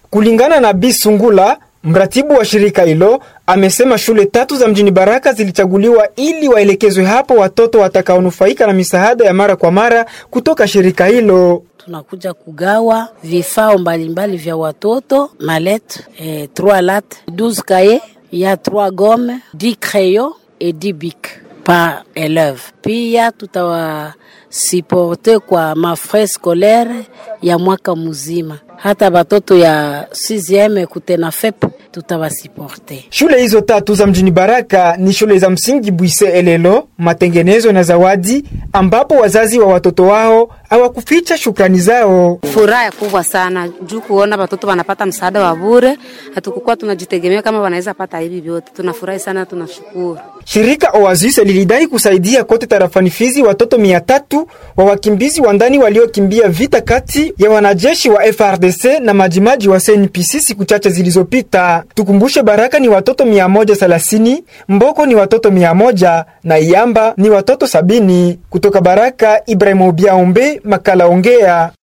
Kulingana na Bi Sungula, mratibu wa shirika hilo, amesema shule tatu za mjini Baraka zilichaguliwa ili waelekezwe hapo watoto watakaonufaika na misaada ya mara kwa mara kutoka shirika hilo. tunakuja kugawa vifaa mbalimbali vya watoto malet eh, 3 lat 12 kaye ya 3 gomme 10 crayon et 10 bic par élève. Pia tutawasiporte kwa mafrais scolaire ya mwaka mzima, hata batoto ya 6e kutena fep tutawasiporte. Shule hizo tatu za mjini Baraka ni shule za msingi Bwise Elelo, Matengenezo na Zawadi, ambapo wazazi wa watoto wao hawakuficha shukrani zao. Furaha kubwa sana juu kuona watoto wanapata msaada wa bure. Hatukukuwa tunajitegemea kama wanaweza pata hivi vyote. Tunafurahi sana, tunashukuru. Shirika Oasis lilidai kusaidia kote tarafani Fizi watoto mia tatu wa wakimbizi wa ndani waliokimbia vita kati ya wanajeshi wa FRDC na majimaji wa CNPC siku chache zilizopita. Tukumbushe, Baraka ni watoto mia moja thelathini, Mboko ni watoto mia moja na Iyamba ni watoto sabini. Kutoka Baraka, Ibrahim Obiaombe, makala Ongea.